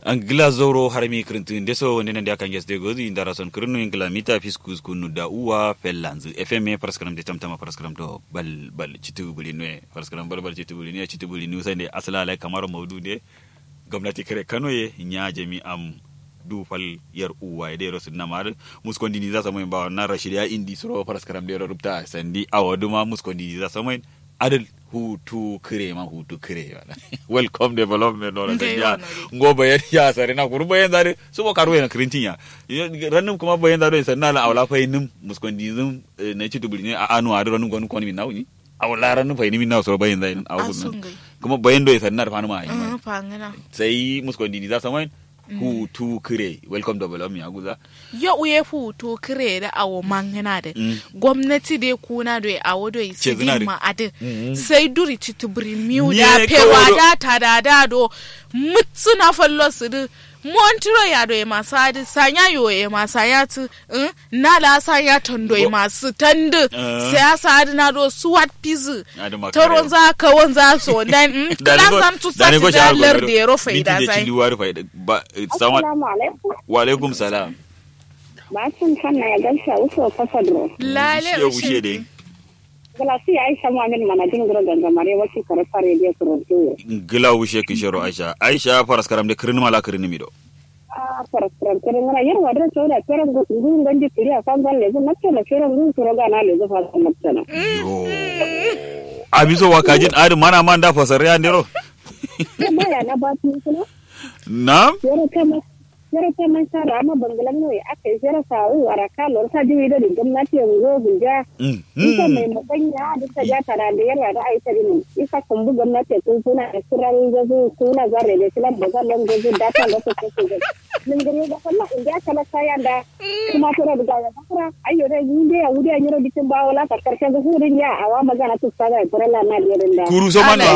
angila zoro harmi kirintin deso wonde nande akan gesde gozi indara son kirinu ingila mita fiskus kunu da uwa fellanzu fm paraskram de tamtama paraskram to bal bal citu buli ne paraskram bal bal citu buli ne citu buli ne sande asala lai kamar maudu de gwamnati kare kano ye nya jami am du fal yar uwa de rosu namar muskondi ni za samoy ba na rashidiya indi suro paraskram de rubta sandi awaduma muskondi za samoy adal hutu kire ma hutu kire wala welcome development no da ya ngo bayan ya sare na kuru bayan dare su ba karu yana kirintin ya rannum kuma bayan dare sai na la awla fa yin muskondi zum na ci dubuli ne a anu a rannum gonu koni min nawni awla rannum fa yin min naw so bayan dare awu kuma bayan do sai na fa ma yi sai muskondi ni za samai hutu kire welcome development ya guza ya uye hutu kire da awo mangana da gwamnati da kuna da awo da isi ma ade sai duri titubri miu da pewa da ta da da do mutsu na fallo su da montiro ya do ma sa da sanya yo e ma sa ya tu na la sa ya tondo e ma su tandu sai ya sa da na do suwat pizu toron za ka won za so dan dan san tu sa da lar da ro faida sai Assalamu alaikum. Wa alaikum salam. Bacin hanna ya gansa wasu fasadro. Lale ushe dai. Galasi ya aisha mu'amin manajin gura gangamare wasu karfa rediyo kurodo. Gila ushe kishiro Aisha. Aisha faras karam de kirin mala kirin mido. Ah faras karam kirin mala yar wadra tsoda kiran gun ganji kiri a kan galle zan nace na kiran gun kuro ga na lezo fa san nace Abiso wakajin adi mana man da fasare ya ndero. Maya na ba tu kuma. Naam. Yaro kama yaro kama sara ama bangalan ne aka yi yaro sa u araka lor ta jiwi da gwamnati yanzu gunja. Ita mai mabanya da ta ja tara da yarwa da aisha din. Isa kumbu gwamnati kun suna da kiran gazu suna zare da kilan da zallan gazu da ta da su ke Min gare da kalla in ja kala kaya da kuma tura da ga fara ayyo da yi da ya wuri an yaro bitin ba wala ta karshen ga hurin ya awa magana tu sada kurala na da yarin da. Kuru so man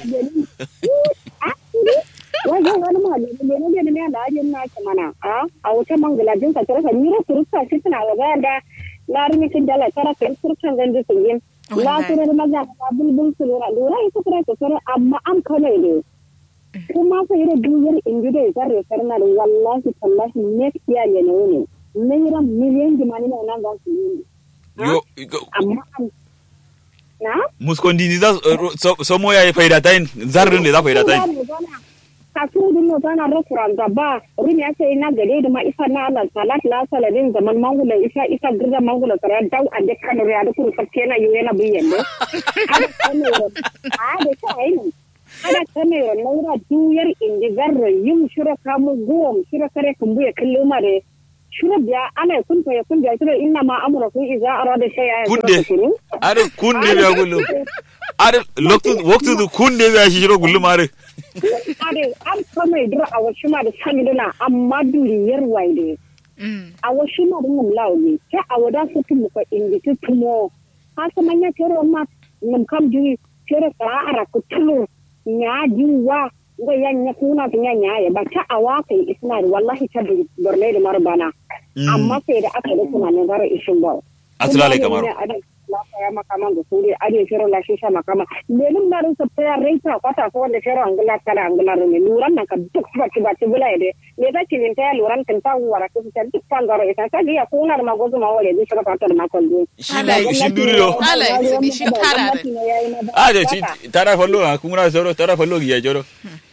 wajen wani malami ne ne ne ne da ajin na ke mana a a wata mangala jin ka tara ni ra turta shi tana wa ga da larimi kin dala tara ka turkan ganje su yin la tare da maza ka bulbul su lura lura ita tara ka tara amma am kane ne kuma sai da duyar inji da zarre sarna da wallahi tallahi next year ne ne naira miliyan jimani ne nan ga su yi yo amma na muskondi ni za so mo ya faida tain zarrin ne za faida tain kasudin no tana restaurant gaba rin ya ce ina gare da ma isa na Allah salat la saladin zaman mangula isa isa girda mangula tara dau a de kanu ya da kuru sabke na yuye na biyen ne ada kanu a da ta aini ada kanu na ura duyar indi garra yim shira kamu gom shira kare kumbu ya kallo mare shira biya ana kun fa ya kun biya shira inna ma amura kun iza arada shay'a kunde are kunde biya gullu are loktu waktu kunde biya shi shiro gullu mare ade an kama idira a wasu ma da sani dana amma duriyar waide a wasu ma da ngam launi ta a wada su tumu ko indi tu tumo ha sama nya tero ma ngam kam duri tero ka ara ku tulu nya jiwa ga yan nya kuna ta nya nya ya ba ta awa kai isna wallahi ta da borne da marbana amma sai da aka da kuma ne gara ishin ba asalale kamar ya makama da suri ade fero la shisha makama lenin marin sa ta reita kwata ko wanda fero angula kala angula ne luran nan ka duk ba ci ba ci bula ide ne da ci ta luran kan ta wara ko ta duk kan garo ita ta ya ko na ma gozo ma wale duk ka ta ma kon do ala shi duri do ala shi shi tara a de ci tara fallo ha kuma na soro tara fallo ya joro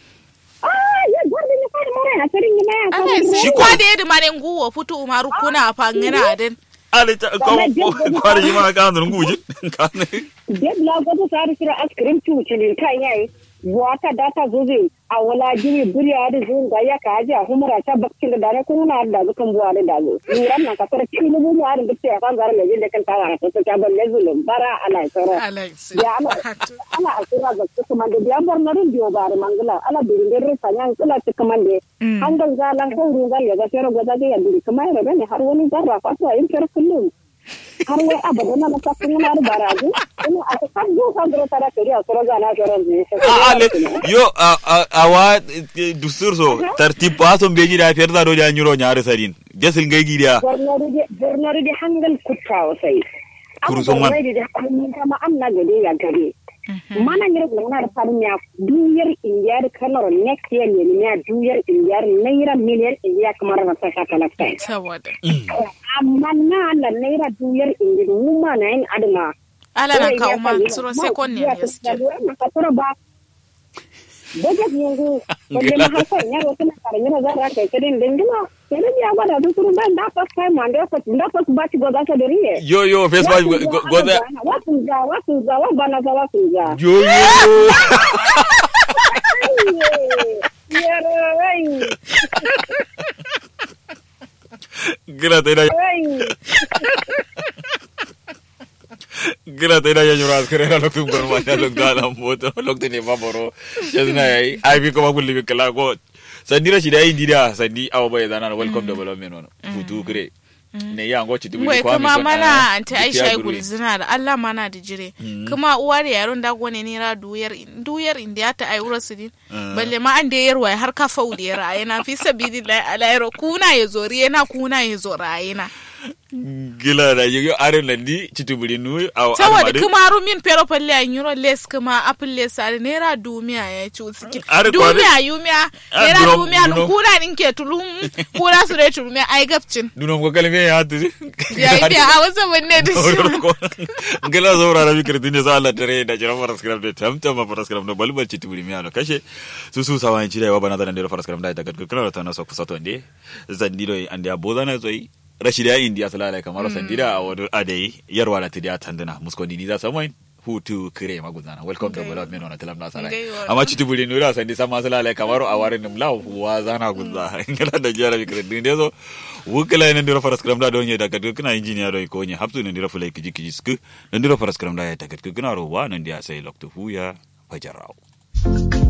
ah ya gwarde ne fara mara na tarin ne ya ala shi kwa da yadda mare nguwo futu umaru kuna fangina den ale ta ko kwari ma ka nan guji ka ne de la godo sari sira askrim tu chilin kai yayi wata data zuzi a wala jiri buriya da zuwa ga ya ka aje a humura ta bakkin da dare kuma na da zukan buwa da dazo nuran nan ka fara cikin mu mu arin dukkan kan zara ne da kan tawa ta ta ban ne zulum bara ala tsara ya ala ala asira ga su kuma da ya bar narin biyo bare mangala ala birin da rufa yan kula ta kuma da an ga zalan ko rugal ya ga fero ga da ya duri kuma ya ne har wani zarra fa to yin fero kullum har wai abada na masa kun na da baraji ina a kan go kan da tara kari a sura gana garan ne ale yo awa dusur so tartib ba son beji da fiyar da doja nyuro nyaare sadin desil ngay gidiya gornori de hangal kutta wasai Kuru son man. da kun kama amna gade ya gade mana nyere gulana da farin ya duyar indiyar kanar next year ne ne ya duyar indiyar naira miliyan indiya kamar na saka kalakta saboda amma na la naira duyar indiya mu ma na yin adama ala na kawo ma suro second ne ya suke ka tura ba budget yanzu balle ma har sai yaro tana kare yana za ta kai kudin dindima sai ya gwada su turu ban da first time and da first da first batch go za ka da riye yo yo facebook go da wasu ga wasu ga wa bana ga wasu ga yo yo yaro wai gira ta ina gira ta ina yanyu ras kare na loktu gon ma na loktu ala moto loktu ne ba boro yazna yayi ai bi ko ma kulli bi kala go sandira shi da yin dida sandi awo bai zana welcome development ono futu kire ne ya ngo citu wai kuma mana anti aisha gulzina da Allah mana da jire kuma uwa da yaron da gone ne ra duyar duyar inda ta ai wura su din balle ma an da yarwa har ka fau da yara yana fi sabidi la alayro kuna ya zori yana kuna ya zora yana gila da yoyo are landi citubuli nu aw saboda kuma rumin pero palle an euro less kuma apple less are naira dumiya ya ci suke dumiya yumiya naira dumiya nu kuna din ke tulum kuna su dai tulumiya ai gabcin dunom ko kalme ya hatu ya yi a wasu wanne da shi gila zaura na bikir dinne sa Allah tare da jiran faras kram da tamtam ma faras kram da balbal citubuli mi ano kashe su su sawan ci da wa bana da da faras kram da ta gadgar kana ta na so kusa to ande zandiro ande abodana zoi rashida indiya salala kamar sandida a wadu adai yarwa da tidiya tandana muskondi ni za su mai hutu kire magudana welcome to bulad meno na tilam na salai amma citu buli nura sandi sama salala kamar a warin nimla wa zana gudza ngala da jara bi kire din dezo wukala ne ndira faras kram da donye daga kana injiniya do ko nye haptu ne ndira fulai kiji kiji sku ndira faras kram da ya daga kana ro wa nan dia sai lokto huya fajarao